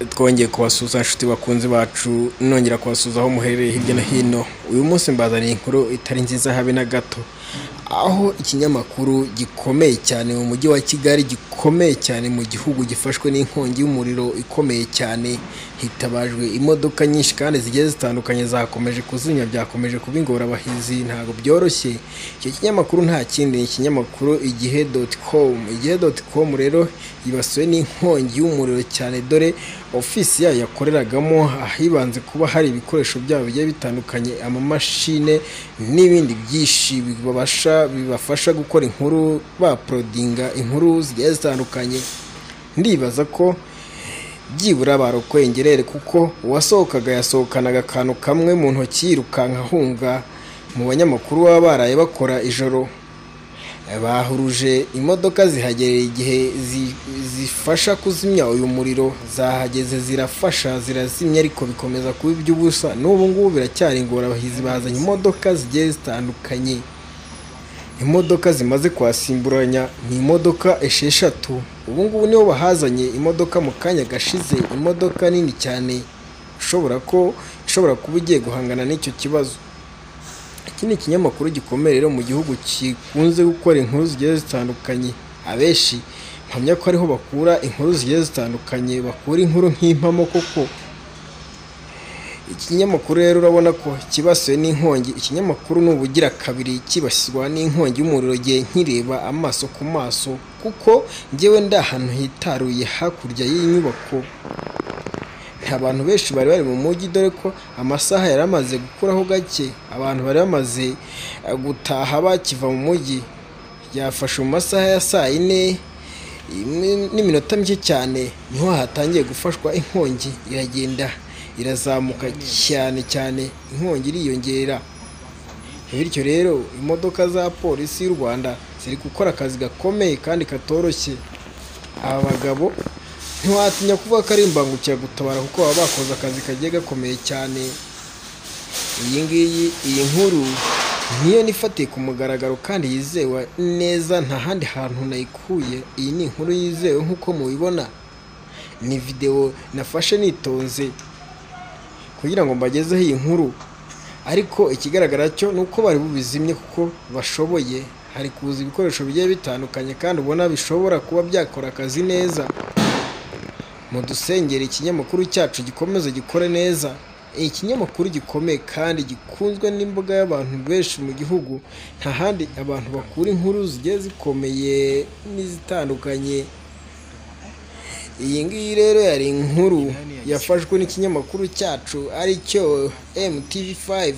twongeye kubasuza inshuti bakunzi bacu nongera kubasuza aho muherereye hirya no hino uyu munsi mbazaniye inkuru itari nziza habe na gato aho ikinyamakuru gikomeye cyane mu mujyi wa kigali gikomeye cyane mu gihugu gifashwe n'inkongi y'umuriro ikomeye cyane hitabajwe imodoka nyinshi kandi zigiye zitandukanye zakomeje kuzimya byakomeje kuba ingorabahizi ntabwo byoroshye icyo kinyamakuru nta kindi ni ikinyamakuru igihe doti komu igihe doti komu rero yibasiwe n'inkongi y'umuriro cyane dore ofisi yayo yakoreragamo ahibanze kuba hari ibikoresho byabo bigiye bitandukanye amamashine n'ibindi byinshi bibafasha bibafasha gukora inkuru baporodinga inkuru zigiye zitandukanye ndibaza ko byibura barokoye ingerere kuko uwasohokaga yasohokanaga akantu kamwe mu ntoki yirukanka ahunga mu banyamakuru baba baraye bakora ijoro bahuruje imodoka zihagerera igihe zi- zifasha kuzimya uyu muriro zahageze zirafasha zirazimya ariko bikomeza kuba iby'ubusa n'ubu ngubu biracyari ingorabahizi bazanye imodoka zigiye zitandukanye imodoka zimaze kwasimburanya ni imodoka esheshatu ubu ngubu niho bahazanye imodoka mu kanya gashize imodoka nini cyane ishobora ko ishobora kuba igiye guhangana n'icyo kibazo iki ni ikinyamakuru gikomeye rero mu gihugu gikunze gukora inkuru zigiye zitandukanye abenshi mpamya ko ariho bakura inkuru zigiye zitandukanye bakura inkuru nk'impamo koko ikinyamakuru rero urabona ko kibasiwe n'inkongi ikinyamakuru ni ubugira kabiri kibasirwa n'inkongi y'umuriro igihe nkireba amaso ku maso kuko ngewe ndi ahantu hitaruye hakurya y'iyi nyubako nta bantu benshi bari bari mu mujyi dore ko amasaha yari amaze gukuraho gake abantu bari bamaze eh, gutaha bakiva mu mujyi yafashe mu masaha ya saa yine imwe- n'iminota mike cyane niho hatangiye gufashwa inkongi iragenda irazamuka cyane cyane inkongi iriyongera bityo rero imodoka za polisi y'u rwanda ziri gukora akazi gakomeye kandi katoroshye aba bagabo ntiwatinya kuvuga ko ari imbangukiragutabara kuko baba bakoze akazi kagiye gakomeye cyane iyi ngiyi iyi nkuru niyo nifatiye ku mugaragaro kandi yizewe neza nta handi hantu nayikuye iyi ni inkuru yizewe nk'uko mubibona ni videwo nafashe nitonze kugira ngo mbagezeho iyi nkuru ariko ikigaragara cyo ni uko bari bubizimye kuko bashoboye hari kuza ibikoresho bigiye bitandukanye kandi ubona bishobora kuba byakora akazi neza mu dusengeri ikinyamakuru cyacu gikomeze gikore neza ikinyamakuru gikomeye kandi gikunzwe n'imbaga y'abantu benshi mu gihugu nta handi abantu bakura inkuru zigiye zikomeye n'izitandukanye iyi ngiyi rero yari inkuru yafashwe n'ikinyamakuru cyacu aricyo mtv5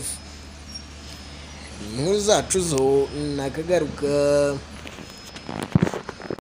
inkuru zacu zo nakagaruka